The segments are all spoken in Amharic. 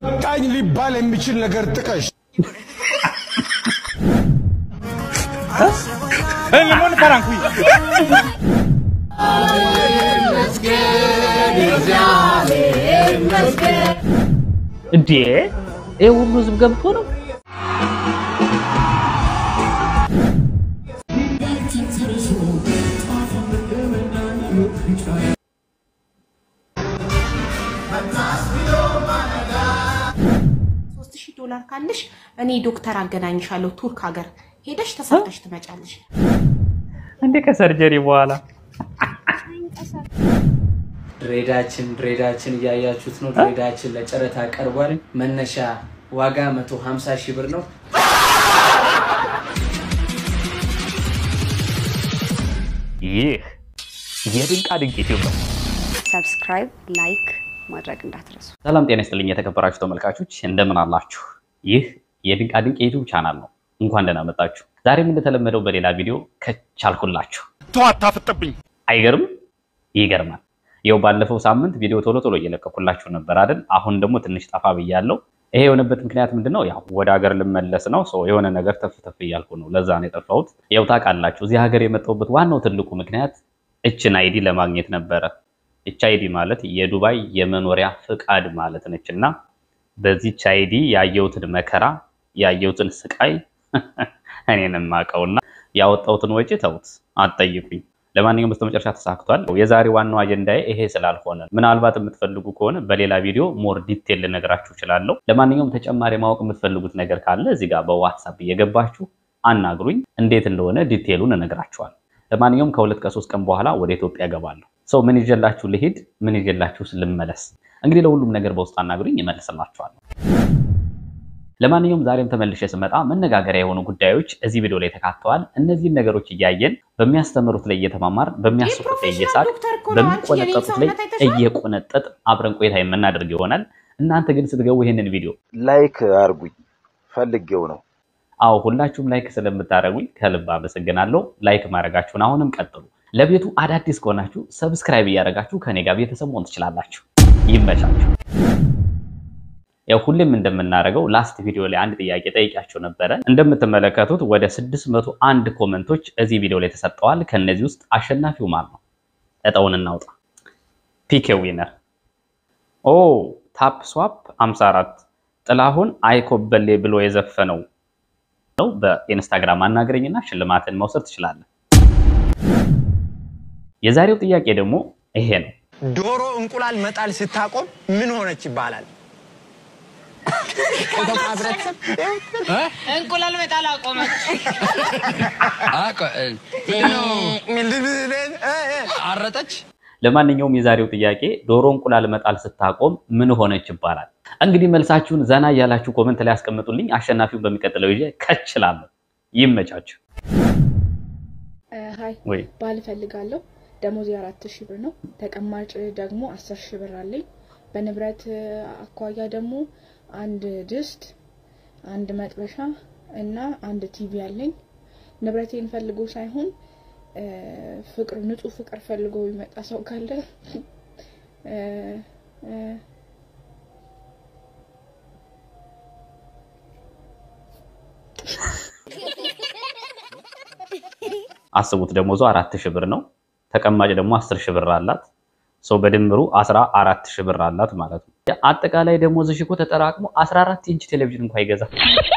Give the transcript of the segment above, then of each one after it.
ቃኝ ሊባል የሚችል ነገር ጥቀሽ። እንዴ ይህ ሁሉ ህዝብ ገብቶ ነው? ሶስት ሺህ ዶላር ካለሽ እኔ ዶክተር አገናኝሻለሁ ቱርክ ሀገር ሄደሽ ተሰርተሽ ትመጫለሽ። እንዴ ከሰርጀሪ በኋላ ድሬዳችን ድሬዳችን እያያችሁት ነው። ድሬዳችን ለጨረታ ቀርቧል። መነሻ ዋጋ 150 ሺህ ብር ነው። ይህ የድንቃ ድንቅ ዩቲዩብ ነው። ሰብስክራይብ፣ ላይክ ማድረግ እንዳትረሱ። ሰላም ጤና ይስጥልኝ የተከበራችሁ ተመልካቾች እንደምን አላችሁ? ይህ የድንቃ ድንቅ የዩቲዩብ ቻናል ነው። እንኳን ደህና መጣችሁ። ዛሬም እንደተለመደው በሌላ ቪዲዮ ከቻልኩላችሁ። ተው አታፍጥብኝ። አይገርም? ይገርማል። ይኸው ባለፈው ሳምንት ቪዲዮ ቶሎ ቶሎ እየለቀኩላችሁ ነበር አይደል? አሁን ደግሞ ትንሽ ጠፋ ብያለሁ። ይሄ የሆነበት ምክንያት ምንድን ነው? ያው ወደ ሀገር ልመለስ ነው። ሰው የሆነ ነገር ተፍ ተፍ እያልኩ ነው። ለዛ ነው የጠፋሁት። ያው ታውቃላችሁ፣ እዚህ ሀገር የመጣሁበት ዋናው ትልቁ ምክንያት እችን አይዲ ለማግኘት ነበረ። እች አይዲ ማለት የዱባይ የመኖሪያ ፍቃድ ማለት ነች እና በዚች አይዲ ያየሁትን መከራ ያየሁትን ስቃይ እኔን የማውቀውና ያወጣሁትን ወጪ ተውት፣ አትጠይቁኝ። ለማንኛውም በስተመጨረሻ ተሳክቷል። የዛሬ ዋናው አጀንዳዬ ይሄ ስላልሆነ ምናልባት የምትፈልጉ ከሆነ በሌላ ቪዲዮ ሞር ዲቴል ልነግራችሁ እችላለሁ። ለማንኛውም ተጨማሪ ማወቅ የምትፈልጉት ነገር ካለ እዚህ ጋር በዋትሳፕ እየገባችሁ አናግሩኝ። እንዴት እንደሆነ ዲቴሉን እነግራችኋል። ለማንኛውም ከሁለት ከሶስት ቀን በኋላ ወደ ኢትዮጵያ እገባለሁ። ሰው ምን ይዤላችሁ ልሂድ፣ ምን ይዤላችሁ ልመለስ? እንግዲህ ለሁሉም ነገር በውስጥ አናግሩኝ፣ እመልስላችኋለሁ። ለማንኛውም ዛሬም ተመልሼ ስመጣ መነጋገሪያ የሆኑ ጉዳዮች እዚህ ቪዲዮ ላይ ተካተዋል። እነዚህን ነገሮች እያየን በሚያስተምሩት ላይ እየተማማር፣ በሚያስቁት ላይ እየሳቅ፣ በሚቆነጠጡት ላይ እየቆነጠጥ አብረን ቆይታ የምናደርግ ይሆናል። እናንተ ግን ስትገቡ ይህንን ቪዲዮ ላይክ አርጉኝ ፈልጌው ነው። አዎ ሁላችሁም ላይክ ስለምታደርጉኝ ከልብ አመሰግናለሁ። ላይክ ማድረጋችሁን አሁንም ቀጥሉ። ለቤቱ አዳዲስ ከሆናችሁ ሰብስክራይብ እያደረጋችሁ ከኔ ጋር ቤተሰብ መሆን ትችላላችሁ። ይመቻችሁ። ያው ሁሌም እንደምናደርገው ላስት ቪዲዮ ላይ አንድ ጥያቄ ጠይቂያቸው ነበረ። እንደምትመለከቱት ወደ 601 ኮመንቶች እዚህ ቪዲዮ ላይ ተሰጠዋል። ከነዚህ ውስጥ አሸናፊው ማን ነው? እጣውን እናውጣ። ፒኬ ዊነር ኦ ታፕ ስዋፕ 54 ጥላሁን አይኮበሌ ብሎ የዘፈነው ነው። በኢንስታግራም አናግረኝና ሽልማትን መውሰድ ትችላለን። የዛሬው ጥያቄ ደግሞ ይሄ ነው። ዶሮ እንቁላል መጣል ስታቆም ምን ሆነች ይባላል? ኢትዮጵያ ህብረተሰብ እንቁላል መጣል አቆመች። አረጠች። ለማንኛውም የዛሬው ጥያቄ ዶሮ እንቁላል መጣል ስታቆም ምን ሆነች ይባላል። እንግዲህ መልሳችሁን ዘና እያላችሁ ኮመንት ላይ ያስቀምጡልኝ። አሸናፊውን በሚቀጥለው ይዤ ከችላለሁ። ይመቻችሁ። ሀይ ወይ ባል እፈልጋለሁ። ደሞዝ የአራት ሺህ ብር ነው። ተቀማጭ ደግሞ አስር ሺህ ብር አለኝ። በንብረት አኳያ ደግሞ አንድ ድስት፣ አንድ መጥበሻ እና አንድ ቲቪ አለኝ። ንብረቴን ፈልጎ ሳይሆን ፍቅር ንጹህ ፍቅር ፈልጎ የሚመጣ ሰው ካለ እ እ አስቡት ደሞዟ አራት ሺህ ብር ነው። ተቀማጭ ደግሞ አስር ሺህ ብር አላት። ሰው በድምሩ አስራ አራት ሺህ ብር አላት ማለት ነው። አጠቃላይ ደሞዝሽ እኮ ተጠራቅሞ 14 ኢንች ቴሌቪዥን እንኳን ይገዛል።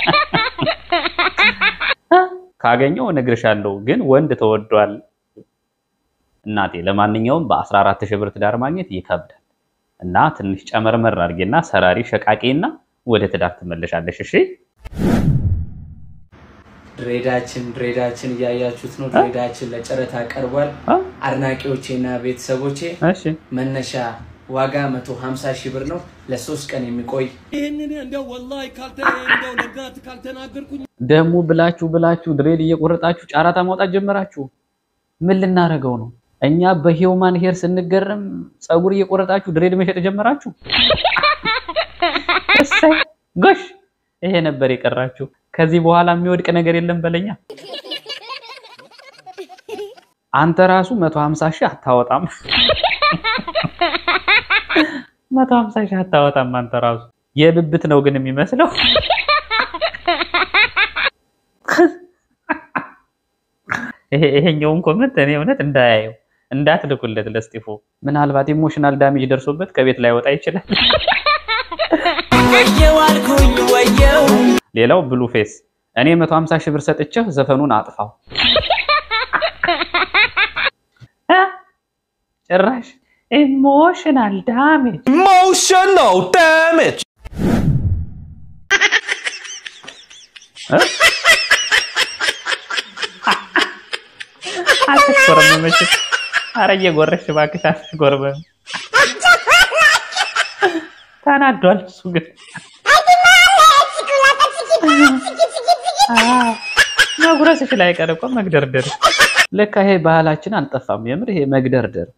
ካገኘው እነግርሻለሁ፣ ግን ወንድ ተወዷል እናቴ። ለማንኛውም በ14 ሺህ ብር ትዳር ማግኘት ይከብዳል እና ትንሽ ጨመርመር አድርጌና ሰራሪ ሸቃቄና ወደ ትዳር ትመለሻለሽ። እሺ ድሬዳችን ድሬዳችን እያያችሁት ነው። ድሬዳችን ለጨረታ ቀርቧል። አድናቂዎቼና ቤተሰቦቼ እሺ መነሻ ዋጋ 150 ሺህ ብር ነው። ለሶስት ቀን የሚቆይ ይህንን እንደው ወላሂ ካልተ እንደው ለጋት ካልተናገርኩኝ ደግሞ ብላችሁ ብላችሁ ድሬድ እየቆረጣችሁ ጨረታ ማውጣት ጀመራችሁ። ምን ልናደርገው ነው? እኛ በሂውማን ሄር ስንገረም ፀጉር እየቆረጣችሁ ድሬድ መሸጥ ጀመራችሁ። እሰይ ጎሽ፣ ይሄ ነበር የቀራችሁ። ከዚህ በኋላ የሚወድቅ ነገር የለም በለኛ። አንተ ራሱ 150 ሺህ አታወጣም። 150 ሺህ አታወጣም አንተ ራሱ። የብብት ነው ግን የሚመስለው። ይሄ ይሄኛውን ኮመንት እኔ እውነት እንዳያየው እንዳትልኩለት ለስጢፎ። ምናልባት ኢሞሽናል ዳሜጅ ደርሶበት ከቤት ላይ ወጣ ይችላል። ሌላው ብሉ ፌስ እኔ 150 ሺህ ብር ሰጥቼህ ዘፈኑን አጥፋው። እ? ጭራሽ ኢሞሽናል ዳሜጅ Emotional damage. አትሽኮረመመችም። ኧረ እየጎረሽ እባክሽ አትሽኮርመም። ተናዷል እሱ ግን አዎ፣ መጉረስሽ ላይ ቀር እኮ መግደርደር። ልክ ይሄ ባህላችን አልጠፋም። የምር ይሄ መግደርደር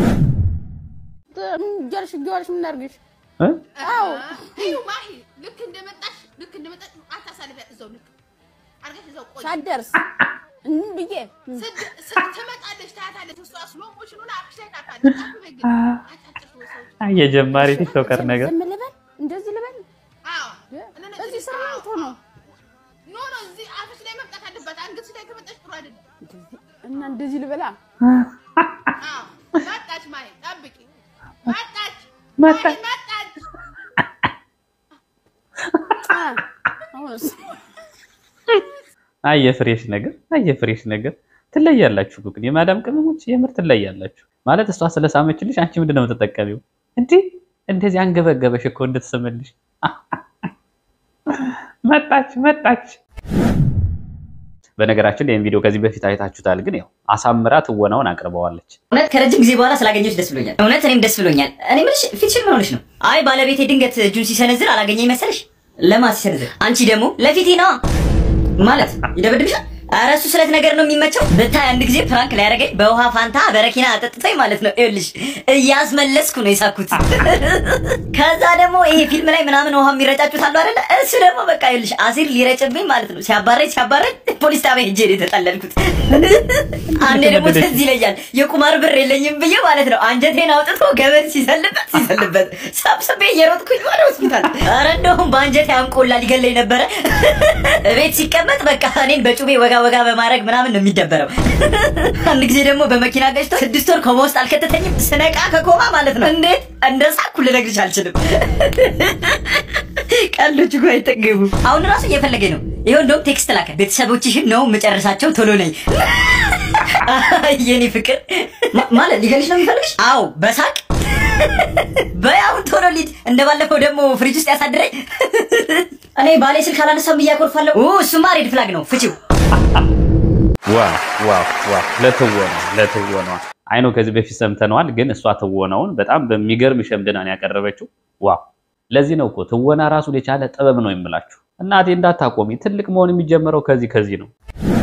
ጀርሽ ጀርሽ ምን አድርግሽ? እ? አዎ እዩ ማሂ ልክ እንደመጣሽ ልክ እንደመጣሽ አታሳልፊያት እዛው ልክ አርገሽ እዛው ቆይ ሳትደርስ እም ብዬ ስድ ስድ ትመጣለች ታያታለች እሷ ስሎ ሞሽን ሆና አፍሽ ላይ ታታለች አፍበይ ግን አጫጭር ሰዎች አይ የጀማሪ ቲክቶከር ነገር ዝም ልበል እንደዚህ ልበል አዎ እዚህ ስራ አይቶ ነው ኖ ኖ እዚህ አፍሽ ላይ መምጣት አለባት አንገትሽ ላይ ከመጣሽ ጥሩ አይደለም እና እንደዚህ ልበላ አዎ መጣች ማሂ ጠብቂ መጣች መጣች። ማሂ መጣች አ፣ አሁንስ አይ የፍሬሽ ነገር አይ የፍሬሽ ነገር ትለያላችሁ እኮ ግን የማዳም ቅመሞች የምር ትለያላችሁ። ማለት እሷ ስለሳመችልሽ አንቺ ምንድን ነው የምትጠቀሚው? እንዲህ እንደዚህ አንገበገበሽ እኮ እንድትስምልሽ። መጣች መጣች። በነገራችን ላይ ይህን ቪዲዮ ከዚህ በፊት አይታችሁታል፣ ግን ያው አሳምራ ትወናውን አቅርበዋለች። እውነት ከረጅም ጊዜ በኋላ ስላገኘሁሽ ደስ ብሎኛል። እውነት እኔም ደስ ብሎኛል። እኔ የምልሽ ፊትሽን ምን ሆነሽ ነው? አይ ባለቤቴ ድንገት እጁን ሲሰነዝር አላገኘኝ መሰለሽ? ለማ ሲሰነዝር? አንቺ ደግሞ ለፊቴ ነዋ ማለት ይደበድብሻል። ኧረ እሱ ስለት ነገር ነው የሚመቸው። ብታይ አንድ ጊዜ ፕራንክ ሊያደርገኝ በውሃ ፋንታ በረኪና አጠጥቶኝ ማለት ነው። ይኸውልሽ እያስመለስኩ ነው የሳኩት። ከዛ ደግሞ ይሄ ፊልም ላይ ምናምን ውሃ የሚረጫጩት አሉ አይደለ? እሱ ደግሞ በቃ ይኸውልሽ አሲር ሊረጭብኝ ማለት ነው። ሲያባረኝ ሲያባረኝ ፖሊስ ጣቢያ ሄጄ ነው የተጠለልኩት። አንዴ ደግሞ ትዝ ይለኛል የቁማር ብር የለኝም ብዬ ማለት ነው አንጀቴን አውጥቶ ገመድ ሲሰልበት ሲሰልበት ሰብስቤ እየሮጥኩኝ ወደ ሆስፒታል። ኧረ እንደውም በአንጀቴ አንቆላ ሊገለኝ ነበረ። እቤት ሲቀመጥ በቃ እኔን በጩቤ ወጋ ወጋ በማድረግ ምናምን ነው የሚደበረው። አንድ ጊዜ ደግሞ በመኪና ገጭቶ ስድስት ወር ኮማ ውስጥ አልከተተኝም። ስነቃ ከኮማ ማለት ነው እንዴት እንደሳኩ ልነግርሽ አልችልም። ቀልዶች እኮ አይጠገቡ። አሁን ራሱ እየፈለገኝ ነው። ይኸው እንደውም ቴክስት ላከ። ቤተሰቦችሽን ነው መጨረሳቸው፣ ቶሎ ነኝ። የኔ ፍቅር ማ- ማለት ሊገልሽ ነው የሚፈልግሽ? አዎ በሳቅ በያሁን ቶሎ ሊድ እንደባለፈው ደግሞ ፍሪጅ ውስጥ ያሳድረኝ። እኔ ባሌ ስልክ አላነሳም እያኮርፋለሁ። ኡ እሱማ ሬድ ፍላግ ነው፣ ፍቺው። ዋው ዋው ዋው! ለትወና ለትወና አይኖ ከዚህ በፊት ሰምተነዋል፣ ግን እሷ ትወናውን በጣም በሚገርም ሸምድና ነው ያቀረበችው። ዋው! ለዚህ ነው እኮ ትወና ራሱን የቻለ ጥበብ ነው የምላችሁ። እናቴ እንዳታቆሚ፣ ትልቅ መሆን የሚጀምረው ከዚህ ከዚህ ነው።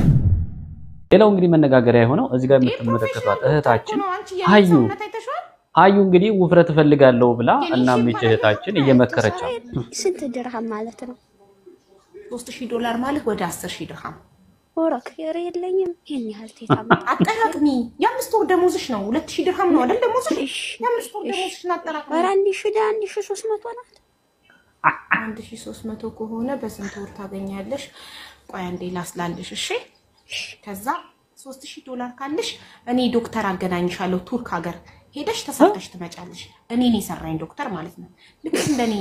ሌላው እንግዲህ መነጋገሪያ የሆነው እዚህ ጋር የምትመለከቷት እህታችን ሀዩ ሀዩ እንግዲህ ውፍረት እፈልጋለሁ ብላ እና ሚች እህታችን እየመከረቻት ስንት ድርሃም ማለት ነው? ሶስት ሺህ ዶላር ማለት ወደ አስር ሺህ ድርሃም ወረክ የረ የለኝም ይህን ያህል ቴታ አጠራቅሚ። የአምስት ወር ደሞዝሽ ነው። ሁለት ሺህ ድርሃም ነው አይደል ደሞዝሽ? የአምስት ወር ደሞዝሽን አጠራቅሚ። ኧረ አንድ ሺ ደ አንድ ሺ ሶስት መቶ ናት። አንድ ሺህ ሶስት መቶ ከሆነ በስንት ወር ታገኛለሽ? ቆይ አንዴ ላስላልሽ። እሺ ከዛ ሶስት ሺህ ዶላር ካለሽ እኔ ዶክተር አገናኝሻለሁ ቱርክ ሀገር ሄደሽ ተሰርተሽ ትመጫለሽ። እኔን የሰራኝ ዶክተር ማለት ነው። ልክ እንደኔ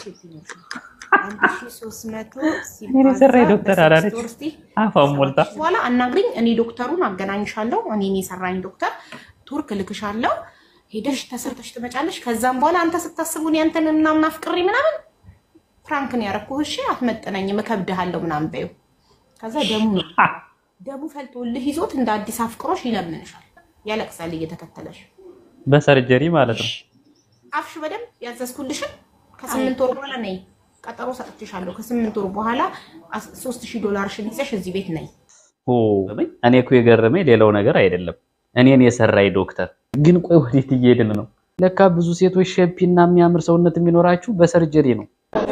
አንድ ሺህ ሶስት መቶ እኔን የሰራኝ ዶክተር ሲባዛ አላለች። በስድስት ወር እስቲ አፏን ሞልታ በኋላ አናግሪኝ። እኔ ዶክተሩን አገናኝሻለሁ። እኔን የሰራኝ ዶክተር ቱርክ ልክሻለሁ። ሄደሽ ተሰርተሽ ትመጫለሽ። ከዛም በኋላ አንተ ስታስቡን ያንተን ምናምን አፍቅሬ ምናምን ፍራንክን ያረኩህ እሺ፣ አትመጠነኝም፣ እከብድሃለሁ ምናምን በይው። ከዛ ደሙ ነው ደሙ ፈልቶልህ ይዞት እንደ አዲስ አፍቅሮሽ ይለምንሻል፣ ያለቅሳል እየተከተለሽ። በሰርጀሪ ማለት ነው። አፍሽ በደንብ ያዘዝኩልሽን ከስምንት ወር በኋላ ነይ፣ ቀጠሮ ሰጥቼሻለሁ። ከስምንት ወር በኋላ አስ- ሶስት ሺህ ዶላርሽን ይዘሽ እዚህ ቤት ነይ። ኦ እኔ እኮ የገረመኝ ሌላው ነገር አይደለም፣ እኔን የሰራኝ ዶክተር። ግን ቆይ ወዴት እየሄድን ነው? ለካ ብዙ ሴቶች ሸፒና የሚያምር ሰውነት የሚኖራችሁ በሰርጀሪ ነው።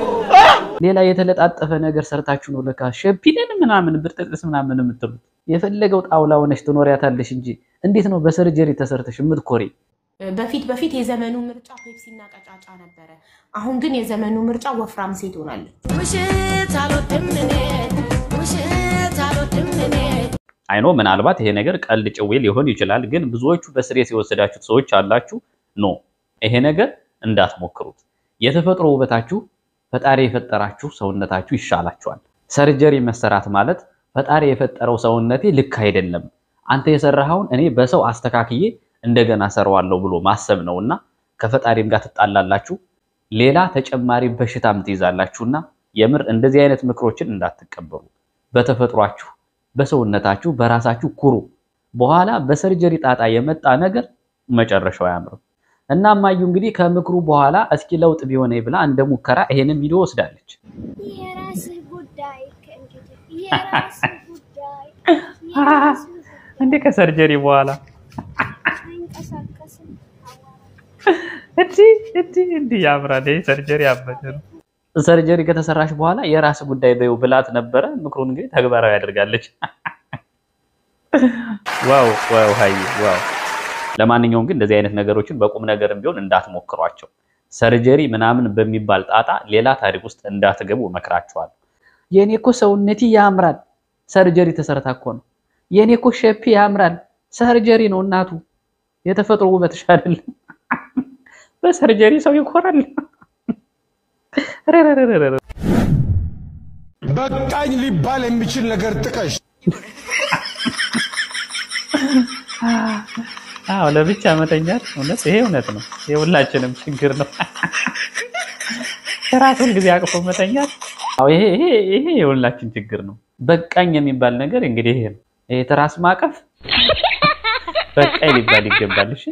ሌላ የተለጣጠፈ ነገር ሰርታችሁ ነው ለካ ሸፒንን ምናምን ብርጥጥስ ምናምን የምትሉት። የፈለገው ጣውላ ሆነሽ ትኖሪያታለሽ እንጂ እንዴት ነው በሰርጀሪ ተሰርተሽ የምትኮሪ? በፊት በፊት የዘመኑ ምርጫ ፔፕሲና ቀጫጫ ነበረ። አሁን ግን የዘመኑ ምርጫ ወፍራም ሴት ሆናለች። ውሸት አልወድም እኔ ውሸት አልወድም እኔ አይኖ ምናልባት ይሄ ነገር ቀልድ ጭዌ ሊሆን ይችላል፣ ግን ብዙዎቹ በስሬት የወሰዳችሁት ሰዎች አላችሁ። ኖ ይሄ ነገር እንዳትሞክሩት። የተፈጥሮ ውበታችሁ ፈጣሪ የፈጠራችሁ ሰውነታችሁ ይሻላችኋል። ሰርጀሪ መሰራት ማለት ፈጣሪ የፈጠረው ሰውነቴ ልክ አይደለም፣ አንተ የሰራኸውን እኔ በሰው አስተካክዬ እንደገና ሰራዋለሁ ብሎ ማሰብ ነውና ከፈጣሪም ጋር ትጣላላችሁ፣ ሌላ ተጨማሪ በሽታም ትይዛላችሁና የምር እንደዚህ አይነት ምክሮችን እንዳትቀበሉ። በተፈጥሯችሁ በሰውነታችሁ በራሳችሁ ኩሩ። በኋላ በሰርጀሪ ጣጣ የመጣ ነገር መጨረሻው አያምርም። እና እማዩ እንግዲህ ከምክሩ በኋላ እስኪ ለውጥ ቢሆነ ብላ እንደ ሙከራ ይሄንን ቪዲዮ ወስዳለች። የራስህ ጉዳይ ከእንግዲህ የራስህ ጉዳይ እንዴ ከሰርጀሪ በኋላ አይንቀሳቀስም። እንዲ እንዲ እንዲ ያምራል። ይሄ ሰርጀሪ ያበደ ነው። ሰርጀሪ ከተሰራሽ በኋላ የራስ ጉዳይ በይው ብላት ነበረ። ምክሩን እንግዲህ ተግባራዊ ያደርጋለች። ዋው ዋው ሀይ ዋው። ለማንኛውም ግን እንደዚህ አይነት ነገሮችን በቁም ነገርም ቢሆን እንዳትሞክሯቸው። ሰርጀሪ ምናምን በሚባል ጣጣ ሌላ ታሪክ ውስጥ እንዳትገቡ እመክራችኋለሁ። የኔ እኮ ሰውነቴ ያምራል፣ ሰርጀሪ ተሰርታ እኮ ነው። የኔ እኮ ሸፒ ያምራል፣ ሰርጀሪ ነው እናቱ። የተፈጥሮ ውበትሽ አይደለም። በሰርጀሪ ሰው ይኮራል። በቃኝ ሊባል የሚችል ነገር ጥቀሽ። አዎ ለብቻ መተኛት እውነት ይሄ እውነት ነው። የሁላችንም ችግር ነው። ራሱን ጊዜ አቅፎ መተኛት አዎ ይሄ ይሄ ይሄ የሁላችን ችግር ነው። በቃኝ የሚባል ነገር እንግዲህ ይሄ ነው። ይሄ ትራስ ማቀፍ በቃኝ ሊባል ይገባል። እሺ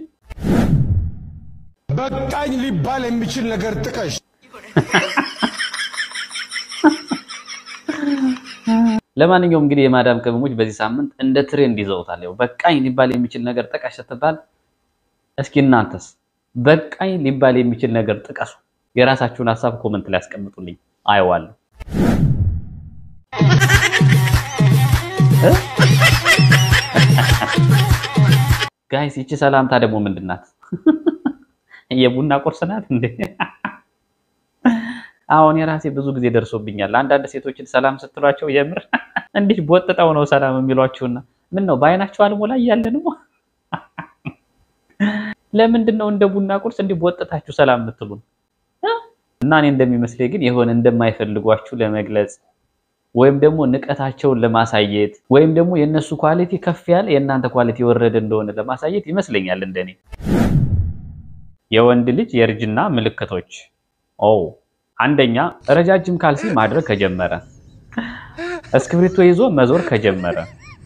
በቃኝ ሊባል የሚችል ነገር ጥቀሽ። ለማንኛውም እንግዲህ የማዳም ቅመሞች በዚህ ሳምንት እንደ ትሬንድ ይዘውታል። ያው በቃኝ ሊባል የሚችል ነገር ጥቀሽ ስትባል፣ እስኪ እናንተስ በቃኝ ሊባል የሚችል ነገር ጥቀሱ። የራሳችሁን ሀሳብ ኮመንት ላይ ያስቀምጡልኝ፣ አየዋለሁ። ጋይስ ይቺ ሰላምታ ደግሞ ምንድን ናት? የቡና ቁርስ ናት እንዴ? አሁን የራሴ ብዙ ጊዜ ደርሶብኛል። አንዳንድ ሴቶችን ሰላም ስትሏቸው የምር እንዲህ ቦጥጠው ነው ሰላም የሚሏችሁና ምን ነው በአይናቸው አልሞላ እያለ ነው? ለምንድን ነው እንደ ቡና ቁርስ እንዲህ ቦጥታችሁ ሰላም የምትሉን? እና እኔ እንደሚመስለኝ ግን የሆነ እንደማይፈልጓችሁ ለመግለጽ ወይም ደግሞ ንቀታቸውን ለማሳየት ወይም ደግሞ የእነሱ ኳሊቲ ከፍ ያለ የእናንተ ኳሊቲ የወረደ እንደሆነ ለማሳየት ይመስለኛል እንደኔ። የወንድ ልጅ የእርጅና ምልክቶች ኦ አንደኛ ረጃጅም ካልሲ ማድረግ ከጀመረ፣ እስክሪብቶ ይዞ መዞር ከጀመረ፣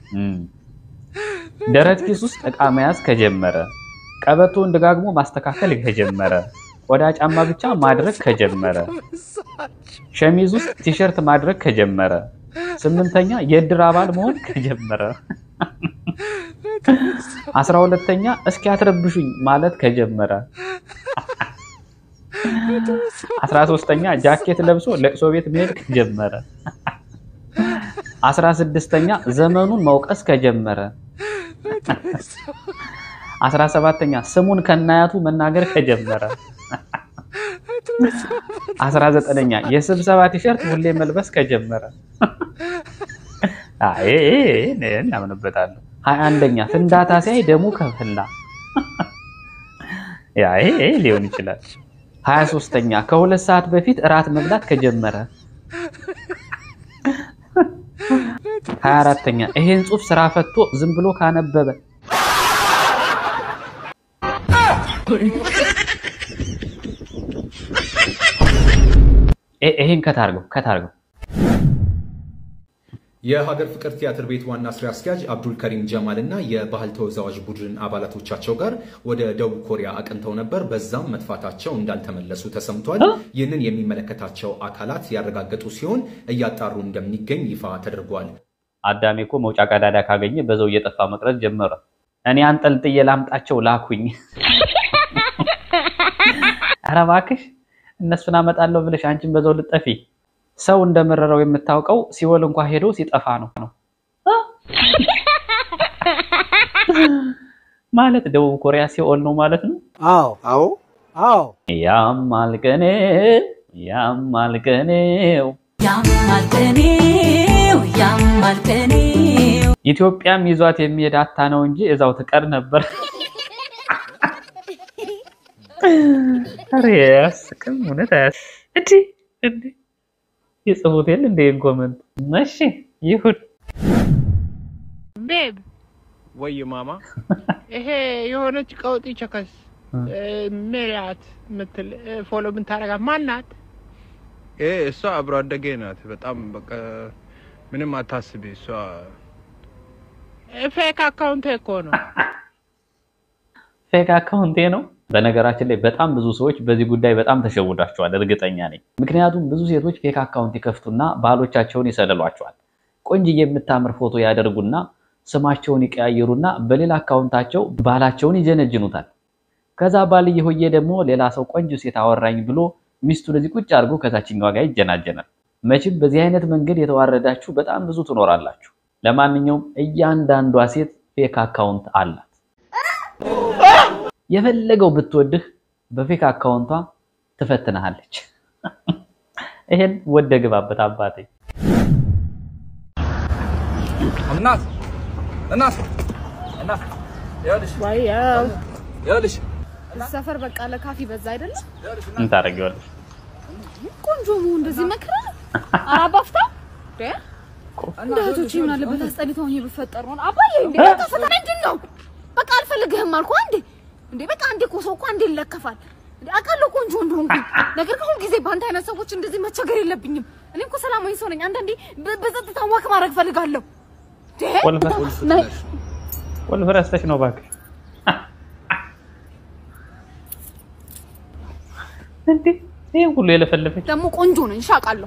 ደረት ኪስ ውስጥ ዕቃ መያዝ ከጀመረ፣ ቀበቶን ደጋግሞ ማስተካከል ከጀመረ፣ ቆዳ ጫማ ብቻ ማድረግ ከጀመረ፣ ሸሚዝ ውስጥ ቲሸርት ማድረግ ከጀመረ፣ ስምንተኛ የእድር አባል መሆን ከጀመረ፣ አስራ ሁለተኛ እስኪ አትረብሹኝ ማለት ከጀመረ አስራ ሶስተኛ ጃኬት ለብሶ ለቅሶ ቤት መሄድ ከጀመረ፣ አስራ ስድስተኛ ዘመኑን መውቀስ ከጀመረ፣ አስራ ሰባተኛ ስሙን ከናያቱ መናገር ከጀመረ፣ አስራ ዘጠነኛ የስብሰባ ቲሸርት ሁሌ መልበስ ከጀመረ፣ እናምንበታለሁ። ሀያ አንደኛ ፍንዳታ ሲያይ ደሙ ከፈላ ይሄ ሊሆን ይችላል። ሀያ ሶስተኛ ከሁለት ሰዓት በፊት እራት መብላት ከጀመረ። ሀያ አራተኛ ይሄን ጽሑፍ ስራ ፈቶ ዝም ብሎ ካነበበ። ይሄን ከታርገው ከታርገው የሀገር ፍቅር ቲያትር ቤት ዋና ስራ አስኪያጅ አብዱል ከሪም ጀማል እና የባህል ተወዛዋዥ ቡድን አባላቶቻቸው ጋር ወደ ደቡብ ኮሪያ አቅንተው ነበር። በዛም መጥፋታቸው እንዳልተመለሱ ተሰምቷል። ይህንን የሚመለከታቸው አካላት ያረጋገጡ ሲሆን እያጣሩ እንደሚገኝ ይፋ ተደርጓል። አዳሜ እኮ መውጫ ቀዳዳ ካገኘ በዛው እየጠፋ መቅረት ጀመረ። እኔ አንጠልጥዬ ላምጣቸው ላኩኝ። ኧረ እባክሽ እነሱን አመጣለሁ ብለሽ አንቺን በዛው ልጠፊ ሰው እንደመረረው የምታውቀው ሲወል እንኳ ሄዶ ሲጠፋ ነው ነው። ማለት ደቡብ ኮሪያ ሲኦል ነው ማለት ነው። አዎ አዎ አዎ ያማል ቀኔው ያማል ቀኔው ያማል ቀኔው ያማል ቀኔው ኢትዮጵያም ይዟት የሚሄድ አታ ነው እንጂ እዛው ትቀር ነበር። ኧረ አያስቅም፣ እውነት አያስ እንዲ እንዲ የጽፉት የለ እንደ ኮመንት እሺ ይሁን ቤብ ወይ ማማ ይሄ የሆነች ቀውጢ ቸከስ ሜላት ምትል ፎሎ ምን ታረጋት ማናት? ይሄ እሷ አብሮ አደጌ ናት። በጣም በቃ ምንም አታስቢ። እሷ ፌክ አካውንት እኮ ነው። ፌክ አካውንቴ ነው። በነገራችን ላይ በጣም ብዙ ሰዎች በዚህ ጉዳይ በጣም ተሸውዳቸዋል፣ እርግጠኛ ነኝ። ምክንያቱም ብዙ ሴቶች ፌክ አካውንት ይከፍቱና ባሎቻቸውን ይሰልሏቸዋል። ቆንጅዬ የምታምር ፎቶ ያደርጉና ስማቸውን ይቀያየሩና በሌላ አካውንታቸው ባላቸውን ይጀነጅኑታል። ከዛ ባልዬ ሆዬ ደግሞ ሌላ ሰው ቆንጆ ሴት አወራኝ ብሎ ሚስቱን እዚህ ቁጭ አድርጎ ከታችኛዋ ጋር ይጀናጀናል። መቼም በዚህ አይነት መንገድ የተዋረዳችሁ በጣም ብዙ ትኖራላችሁ። ለማንኛውም እያንዳንዷ ሴት ፌክ አካውንት አላት። የፈለገው ብትወድህ በፌክ አካውንቷ ትፈትንሃለች። ይሄን ወደ ግባበት አባቴ። እናት እናት እናት ይኸውልሽ ይኸውልሽ ሰፈር በቃ ለካፊ በዛ አይደለም ምን ታደርጊዋለሽ? ቆንጆ መሆን እንደዚህ መከራ ነው። ኧረ አባፍታ እንደ እህቶቼ ምን አለበት አስጠልተውኝ ብፈጠር ነው። አባዬ እንዴ በቃ ፈተና ምንድን ነው? በቃ አልፈልግህም አልኩህ አንዴ። እንዴ በቃ አንዴ እኮ ሰው እኮ አንዴ ይለከፋል። እንዴ አውቃለሁ ቆንጆ እንደሆንኩኝ፣ ነገር ግን ሁልጊዜ በአንተ አይነት ሰዎች እንደዚህ መቸገር የለብኝም። እኔ እኮ ሰላማዊ ሰው ነኝ። አንዳንዴ በ- በጸጥታ ዋክ ማድረግ ፈልጋለሁ። እንዴ ነይ። ቁልፍ ረስተሽ ነው እባክሽ። እንዴ ይሄን ሁሉ የለፈለፈች ደግሞ ቆንጆ ነኝ ሻቃለሁ።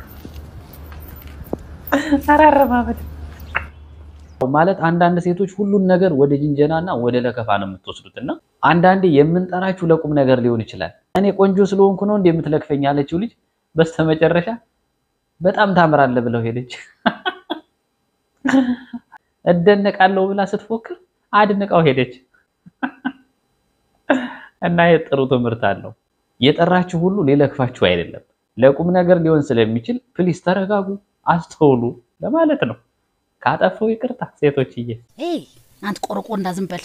አራረማመድ ማለት አንዳንድ ሴቶች ሁሉን ነገር ወደ ጅንጀናና ወደ ለከፋ ነው የምትወስዱት እና አንዳንዴ የምንጠራችሁ ለቁም ነገር ሊሆን ይችላል። እኔ ቆንጆ ስለሆንኩ ነው እንደ የምትለክፈኝ ያለችው ልጅ በስተመጨረሻ በጣም ታምራለህ ብለው ሄደች። እደነቃለሁ ብላ ስትፎክር አድንቃው ሄደች። እና የጥሩ ትምህርት አለው። የጠራችሁ ሁሉ ሊለክፋችሁ አይደለም፣ ለቁም ነገር ሊሆን ስለሚችል ፕሊስ ተረጋጉ፣ አስተውሉ ለማለት ነው። ካጠፋው ይቅርታ ሴቶችዬ። ኤይ አንተ ቆረቆንዳ ዝም በል።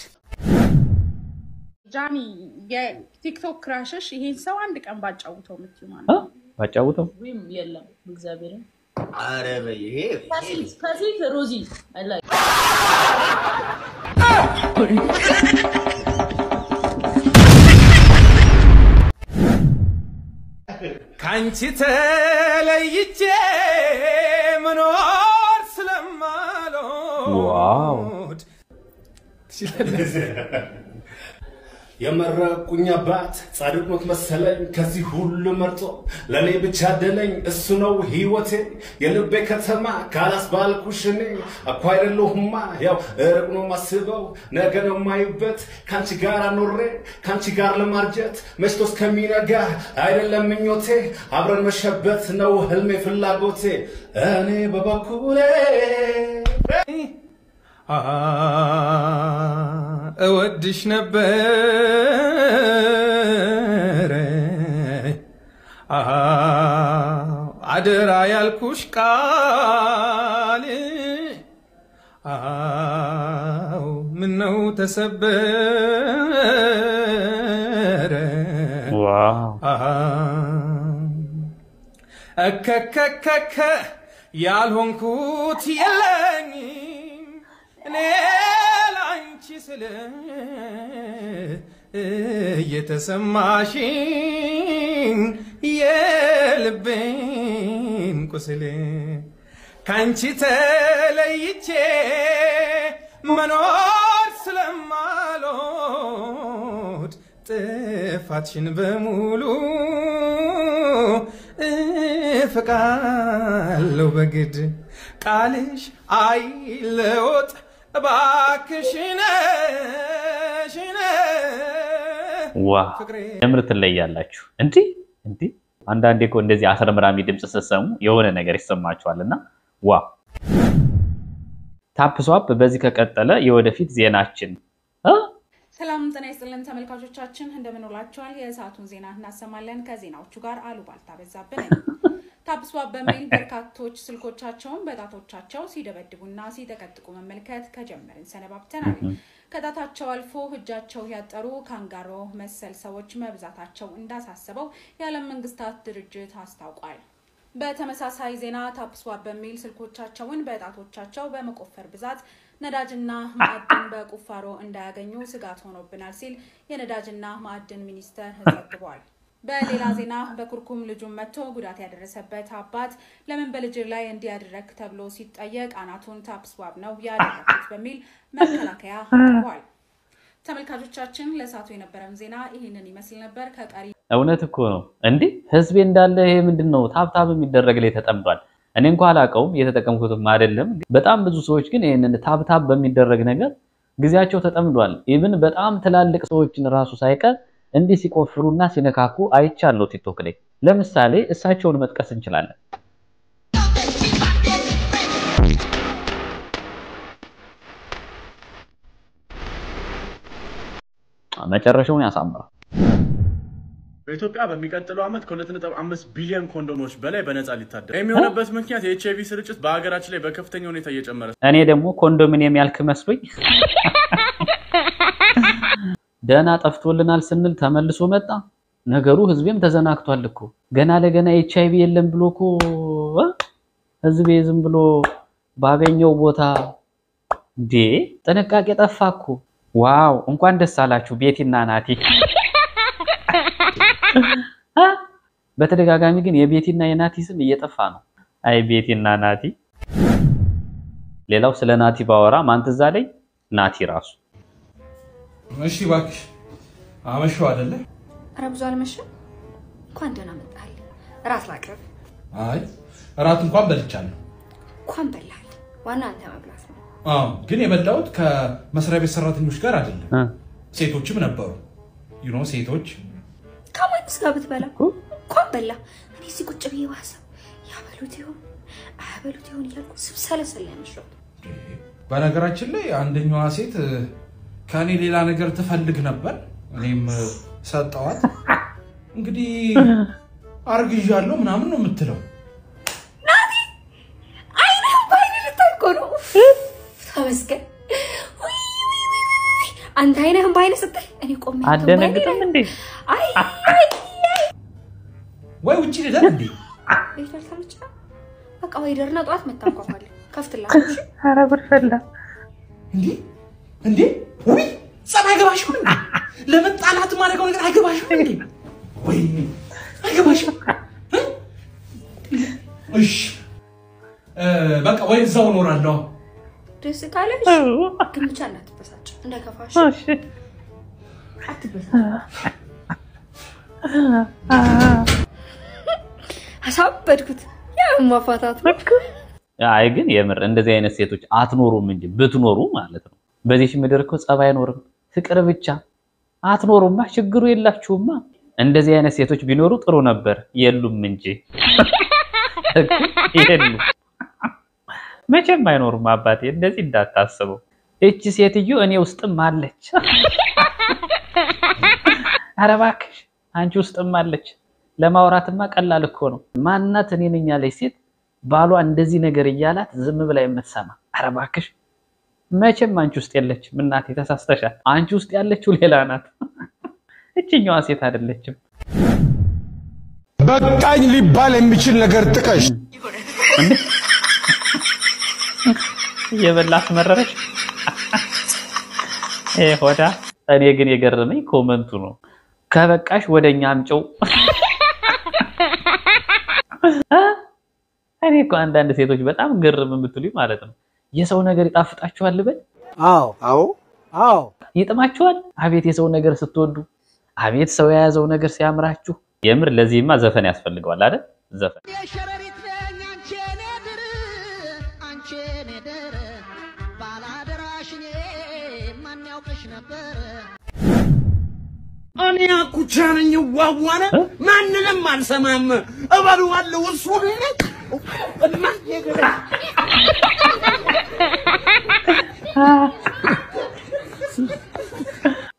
ጃኒ የቲክቶክ ክራሽሽ ይሄን ሰው አንድ ቀን ባጫውተው የምትይው ማለት አ? ነው? ባጫውተው ወይም የለም እግዚአብሔርን አረ በይ ይሄ ከሴት ከሴት ሮዚ አይ ላይክ ካንቺ ተለይቼ መኖር ስለማልወድ የመረቁኝ አባት ጻድቅ ኖት መሰለኝ ከዚህ ሁሉ መርጦ ለእኔ ብቻ አደለኝ እሱ ነው ህይወቴ የልቤ ከተማ ካላስ ባልኩሽ እኔ እኮ አይደለሁማ ያው ርቅ ነው ማስበው ነገ ነው የማይበት ከአንቺ ጋር አኖሬ ከአንቺ ጋር ለማርጀት መሽቶ እስከሚነጋ አይደለም ምኞቴ አብረን መሸበት ነው ህልሜ ፍላጎቴ እኔ በበኩሌ አ እወድሽ ነበረ አ አደራ ያልኩሽ ቃል አው ምነው ተሰበረ ዋው አ እከከከከ ያልሆንኩት የለኝም እኔ ላንቺ ስለ እየተሰማሽኝ የልቤን ቁስል ካንቺ ተለይቼ መኖር ስለማልወድ ጥፋትሽን በሙሉ እፍቃለሁ በግድ ቃልሽ አይለወጥ እባክሽን ሽነ ዋ የምር ትለያላችሁ። እንዲህ እንዲህ አንዳንዴ እኮ እንደዚህ አስረምራሚ ድምፅ ስትሰሙ የሆነ ነገር ይሰማችኋል እና ዋ ታፕ ስዋፕ በዚህ ከቀጠለ የወደፊት ዜናችን እ? ሰላም ጤና ይስጥልን ተመልካቾቻችን፣ እንደምን ውላችኋል? የሰዓቱን ዜና እናሰማለን። ከዜናዎቹ ጋር አሉባልታ በዛብህ ነኝ። ታፕስዋፕ በሚል በርካቶች ስልኮቻቸውን በጣቶቻቸው ሲደበድቡና ሲጠቀጥቁ መመልከት ከጀመርን ሰነባብተናል። ከጣታቸው አልፎ እጃቸው ያጠሩ ካንጋሮ መሰል ሰዎች መብዛታቸው እንዳሳሰበው የዓለም መንግስታት ድርጅት አስታውቋል። በተመሳሳይ ዜና ታፕስዋፕ በሚል ስልኮቻቸውን በጣቶቻቸው በመቆፈር ብዛት ነዳጅና ማዕድን በቁፋሮ እንዳያገኙ ስጋት ሆኖብናል ሲል የነዳጅና ማዕድን ሚኒስቴር ዘግቧል። በሌላ ዜና በኩርኩም ልጁን መጥቶ ጉዳት ያደረሰበት አባት ለምን በልጅ ላይ እንዲያደረግ ተብሎ ሲጠየቅ አናቱን ታፕስዋፕ ነው ያደረኩት በሚል መከላከያ አቅርቧል። ተመልካቾቻችን ለሰዓቱ የነበረን ዜና ይህንን ይመስል ነበር። ከቀሪ እውነት እኮ ነው እንዲህ ህዝቤ እንዳለ ይሄ ምንድን ነው ታብታብ የሚደረግ ላይ ተጠምዷል። እኔ እንኳ አላውቀውም እየተጠቀምኩትም አይደለም። በጣም ብዙ ሰዎች ግን ይህንን ታብታብ በሚደረግ ነገር ጊዜያቸው ተጠምዷል። ኢቭን በጣም ትላልቅ ሰዎችን ራሱ ሳይቀር እንዲህ ሲቆፍሩና ሲነካኩ አይቻለሁ ቲክቶክ ላይ። ለምሳሌ እሳቸውን መጥቀስ እንችላለን። መጨረሻውን ያሳምራል። በኢትዮጵያ በሚቀጥለው ዓመት ከ2.5 ቢሊዮን ኮንዶሞች በላይ በነፃ ሊታደር የሚሆንበት ምክንያት የኤች አይቪ ስርጭት በሀገራችን ላይ በከፍተኛ ሁኔታ እየጨመረ እኔ ደግሞ ኮንዶሚኒየም ያልክ መስሎኝ ደህና ጠፍቶልናል ስንል ተመልሶ መጣ። ነገሩ ህዝቤም ተዘናግቷል እኮ ገና ለገና ኤች አይቪ የለም ብሎ እኮ እ ህዝቤ ዝም ብሎ ባገኘው ቦታ እንዴ ጥንቃቄ ጠፋ እኮ። ዋው እንኳን ደስ አላችሁ ቤቲና ናቲ። አ? በተደጋጋሚ ግን የቤቲና የናቲ ስም እየጠፋ ነው። አይ ቤቲና ናቲ። ሌላው ስለ ናቲ ባወራ ማን ትዝ አለኝ? ናቲ ራሱ እሺ እባክሽ አመሸው አይደለ? ኧረ ብዙ አልመሸም። እንኳን ደህና መጣል። እራት ላቅርብ። አይ እራት እንኳን በልቻለሁ። እንኳን በላል። ዋና አንተ መብላት ነው። አዎ ግን የበላሁት ከመስሪያ ቤት ሰራተኞች ጋር አይደለም። ሴቶችም ነበሩ። ዩኖ ሴቶች ከማንስ ጋር ብትበላ እንኳን በላ። እኔ እዚህ ቁጭ ብዬ ባሰብ ያበሉት ይሆን አያበሉት ይሆን እያልኩ ስብሰለሰል ያመሸሁት። በነገራችን ላይ አንደኛዋ ሴት ከእኔ ሌላ ነገር ትፈልግ ነበር። እኔም ሰጠዋት። እንግዲህ አርግዣለሁ ምናምን ነው የምትለው። ናቲ አይንህም በአይን ልታይ እኮ ነው። ተመስገን። ውይ፣ ውይ፣ ውይ፣ ውይ። አንተ አይንህም በአይን ስታይ እኔ ቆሜ አንተን በአይኔ አደነግጥም ላይ- እንዴ? አይ አይ አይ ወይ ውጭ ልደር እንዴ? ቤት አልተመቸ በቃ ወይ ደርና ጠዋት መታንኳኳለን ከፍትላለሁ። እሺ? ኧረ ጉድ ፈላ። እንዴ እንዴ ውይ ጸብ አይገባሽም እንዴ? ለመጣላት ማድረገው ነገር አይገባሽም እንዴ? ወይ አይገባሽም? እ? እሺ እ፣ በቃ ወይ እዛው እኖራለሁ። ደስ ካለሽ ግን ብቻ እንዳትበሳጭ እንዳይከፋሽ። አትበሳጭ። አሳበድኩት። ያው ማፋታት ነው። አይ ግን የምር እንደዚህ አይነት ሴቶች አትኖሩም እንጂ ብትኖሩ ማለት ነው። በዚህች ምድር እኮ ጸብ አይኖርም፣ ፍቅር ብቻ አትኖሩማ። ችግሩ የላችሁማ። እንደዚህ አይነት ሴቶች ቢኖሩ ጥሩ ነበር። የሉም እንጂ የሉም። መቼም አይኖሩም። አባቴ እንደዚህ እንዳታስበው። እቺ ሴትዮ እኔ ውስጥም አለች። ኧረ እባክሽ አንቺ ውስጥም አለች። ለማውራትማ ቀላል እኮ ነው። ማናት እኔ ነኝ ያለች ሴት ባሏ እንደዚህ ነገር እያላት ዝም ብላ የምትሰማ? ኧረ እባክሽ መቼም አንቺ ውስጥ የለችም እናቴ፣ ተሳስተሻል። አንቺ ውስጥ ያለችው ሌላ ናት። እችኛዋ ሴት አይደለችም። በቃኝ ሊባል የሚችል ነገር ጥቀሽ። እየበላ አስመረረች። ይሄ ሆዳ። እኔ ግን የገረመኝ ኮመንቱ ነው። ከበቃሽ ወደኛ አምጪው። እኔ እኮ አንዳንድ ሴቶች በጣም ግርም የምትሉኝ ማለት ነው። የሰው ነገር ይጣፍጣችኋል ልበል? አዎ አዎ አዎ ይጥማችኋል? አቤት የሰው ነገር ስትወዱ፣ አቤት ሰው የያዘው ነገር ሲያምራችሁ። የምር ለዚህማ ዘፈን ያስፈልገዋል አይደል? ዘፈን የሸረሪት ነኝ አንቺን ድር አንቺን ድር ባላደራሽ እኔ ማን ያውቅሽ ነበር እኔ አኩቻ ነኝ ዋዋነ ማንንም አልሰማም እበለዋለሁ እሱን እና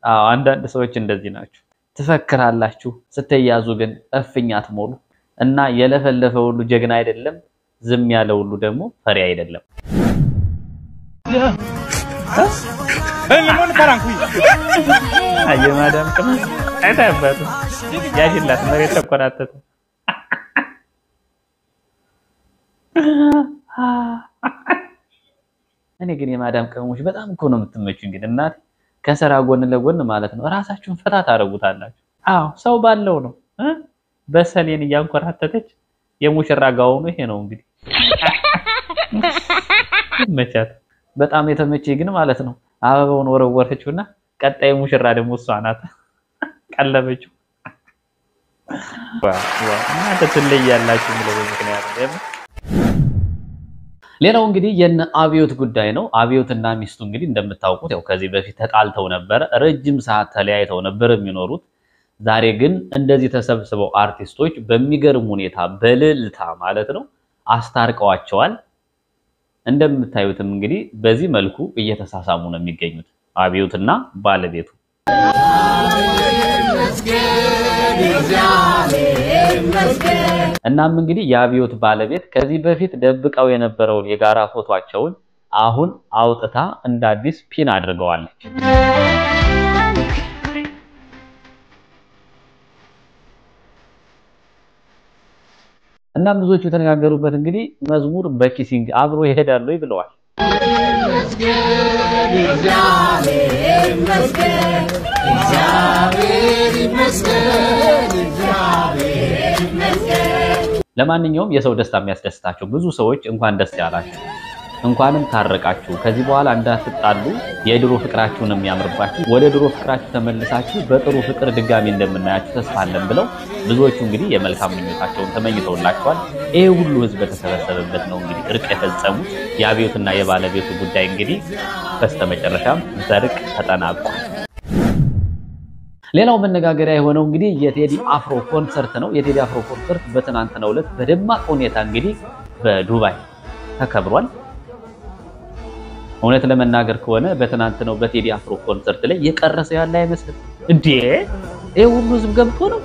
አዎ አንዳንድ ሰዎች እንደዚህ ናቸው። ትፈክራላችሁ፣ ስትያዙ ግን እፍኝ አትሞሉ እና የለፈለፈ ሁሉ ጀግና አይደለም፣ ዝም ያለ ሁሉ ደግሞ ፈሪ አይደለም። አየማዳም ቅመም አይታባቱ ያሽላት መሬት ተቆራጠጠ። እኔ ግን የማዳም ቅመሞች በጣም እኮ ነው የምትመቹኝ። ግን እናቴ ከስራ ጎን ለጎን ማለት ነው እራሳችሁን ፈታ ታደርጉታላችሁ። አዎ ሰው ባለው ነው እ በሰሌን እያንኮራተተች የሙሽራ ጋውኑ ይሄ ነው እንግዲህ ይመቻት። በጣም የተመቼ ግን ማለት ነው አበባውን ወረወረችውና ቀጣይ ሙሽራ ደግሞ እሷ ናት ቀለበችው። እናንተ ትለያላችሁ ብለው ምክንያት ደግሞ ሌላው እንግዲህ የነ አብዮት ጉዳይ ነው። አብዮትና ሚስቱ እንግዲህ እንደምታውቁት ያው ከዚህ በፊት ተጣልተው ነበረ። ረጅም ሰዓት ተለያይተው ነበር የሚኖሩት። ዛሬ ግን እንደዚህ ተሰብስበው አርቲስቶች በሚገርም ሁኔታ በልልታ ማለት ነው አስታርቀዋቸዋል። እንደምታዩትም እንግዲህ በዚህ መልኩ እየተሳሳሙ ነው የሚገኙት አብዮትና ባለቤቱ። እናም እንግዲህ የአብዮት ባለቤት ከዚህ በፊት ደብቀው የነበረውን የጋራ ፎቷቸውን አሁን አውጥታ እንደ አዲስ ፒን አድርገዋለች። እናም ብዙዎቹ የተነጋገሩበት እንግዲህ መዝሙር በኪሲንግ አብሮ ይሄዳሉ ብለዋል። ለማንኛውም የሰው ደስታ የሚያስደስታቸው ብዙ ሰዎች እንኳን ደስ ያላችሁ፣ እንኳንም ታረቃችሁ፣ ከዚህ በኋላ እንዳትጣሉ፣ የድሮ ፍቅራችሁን የሚያምርባችሁ ወደ ድሮ ፍቅራችሁ ተመልሳችሁ በጥሩ ፍቅር ድጋሚ እንደምናያችሁ ተስፋ አለን ብለው ብዙዎቹ እንግዲህ የመልካም ምኞታቸውን ተመኝተውላቸዋል። ይሄ ሁሉ ሕዝብ በተሰበሰበበት ነው እንግዲህ እርቅ የፈጸሙት። የአብዮትና የባለቤቱ ጉዳይ እንግዲህ በስተመጨረሻም በእርቅ ተጠናቋል። ሌላው መነጋገሪያ የሆነው እንግዲህ የቴዲ አፍሮ ኮንሰርት ነው። የቴዲ አፍሮ ኮንሰርት በትናንትናው ዕለት በደማቅ ሁኔታ እንግዲህ በዱባይ ተከብሯል። እውነት ለመናገር ከሆነ በትናንትናው በቴዲ አፍሮ ኮንሰርት ላይ የቀረሰ ያለ አይመስልም እንዴ! ይሄ ሁሉ ህዝብ ገብቶ ነው።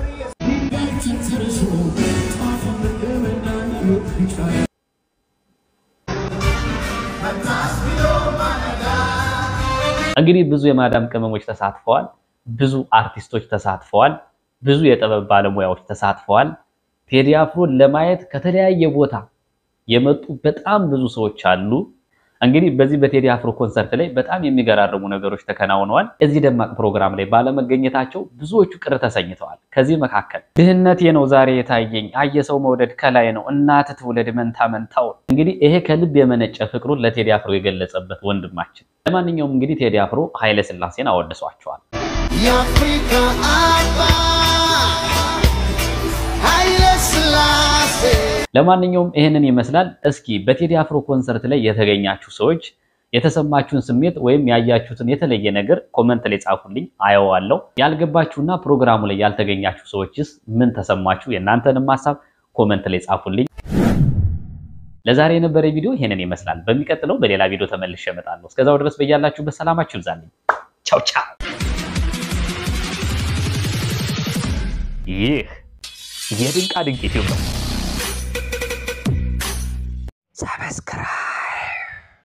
እንግዲህ ብዙ የማዳም ቅመሞች ተሳትፈዋል። ብዙ አርቲስቶች ተሳትፈዋል። ብዙ የጥበብ ባለሙያዎች ተሳትፈዋል። ቴዲ አፍሮን ለማየት ከተለያየ ቦታ የመጡ በጣም ብዙ ሰዎች አሉ። እንግዲህ በዚህ በቴዲ አፍሮ ኮንሰርት ላይ በጣም የሚገራርሙ ነገሮች ተከናውነዋል። እዚህ ደማቅ ፕሮግራም ላይ ባለመገኘታቸው ብዙዎቹ ቅር ተሰኝተዋል። ከዚህ መካከል ድህነቴ ነው ዛሬ የታየኝ፣ አየ ሰው መውደድ ከላይ ነው፣ እናት ትውለድ መንታ መንታው። እንግዲህ ይሄ ከልብ የመነጨ ፍቅሩን ለቴዲ አፍሮ የገለጸበት ወንድማችን። ለማንኛውም እንግዲህ ቴዲ አፍሮ ኃይለ ሥላሴን አወድሷቸዋል። የአፍሪካ አባ ኃይለ ሥላሴ ለማንኛውም ይህንን ይመስላል። እስኪ በቴዲ አፍሮ ኮንሰርት ላይ የተገኛችሁ ሰዎች የተሰማችሁን ስሜት ወይም ያያችሁትን የተለየ ነገር ኮመንት ላይ ጻፉልኝ፣ አየዋለሁ። ያልገባችሁና ፕሮግራሙ ላይ ያልተገኛችሁ ሰዎችስ ምን ተሰማችሁ? የእናንተንም ሀሳብ ኮመንት ላይ ጻፉልኝ። ለዛሬ የነበረ ቪዲዮ ይሄንን ይመስላል። በሚቀጥለው በሌላ ቪዲዮ ተመልሼ እመጣለሁ። እስከዛው ድረስ በያላችሁበት ሰላማችሁ ይብዛልኝ። ቻው ቻው። ይህ የድንቃ ድንቅ ዩቲዩብ ነው። ሰብስክራይብ